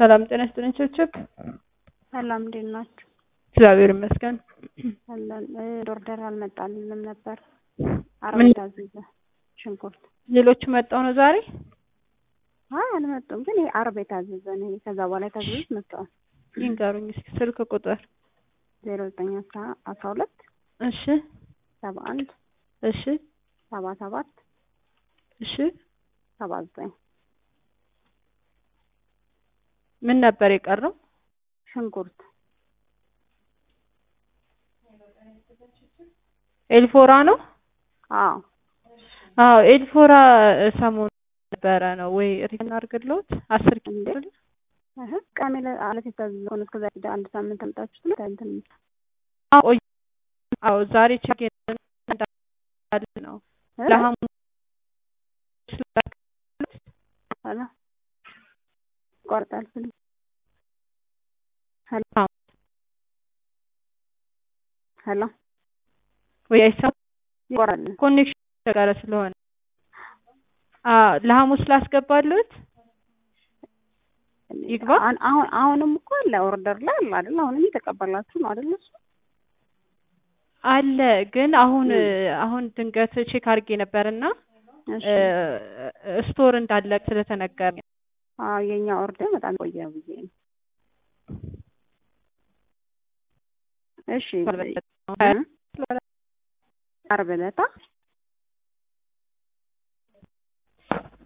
ሰላም ጤና ይስጥልኝ ችብችብ። ሰላም እንዴት ናችሁ? እግዚአብሔር ይመስገን። አለን ኦርደር አልመጣልንም ነበር። ምን? አርብ የታዘዘ ሽንኩርት። ሌሎቹ መጣው ነው ዛሬ። አይ አልመጡም፣ ግን ይሄ አርብ የታዘዘ ነው። ይሄ ከዛ በኋላ የታዘዙት መጥተዋል። ይንገሩኝ እስኪ ስልክ ቁጥር። ዜሮ ዘጠኝ አስራ አስራ ሁለት እሺ ሰባ አንድ እሺ ሰባ ሰባት እሺ። ሰባ ዘጠኝ ምን ነበር የቀረው? ሽንኩርት ኤልፎራ ነው። አዎ አዎ ኤልፎራ ሰሞኑን ነበረ ነው ወይ ሪተርን አድርግልዎት አስር ኪሎ እንዴ? አይደል? እህ ቅዳሜ ዕለት የታዘዘ ሆነ እስከዛ ሄደ አንድ ሳምንት አምጣችሁት ነው እንትን አዎ ቆይ- አዎ ዛሬ ቼክ እንዳለ ነው እ? ለሐሙስ ሄሎ ይቆርጣል ስልክ ሄሎ አዎ። ሄሎ ወይ አይሰማም ይቆራል ኮኔክሽን ተጋረ ስለሆነ አዎ ለሐሙስ ላስገባሉት ይግባ? አሁን አሁን አሁንም እኮ አለ ኦርደር ላይ አለ አይደል? አሁንም እየተቀበላችሁ ነው አይደል? እሱ አለ ግን አሁን ም። አሁን ድንገት ቼክ አድርጌ ነበርና እሺ ስቶር እንዳለ ስለተነገረ አዎ የኛ ኦርደር በጣም ቆየ ብዬ ነው። እሺ እ? ዓርብ ዕለታ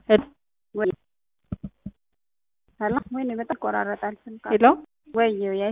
ወይ ሄሎ ወይኔ በጣም ይቆራረጣል ስልክ ሄሎ ወይ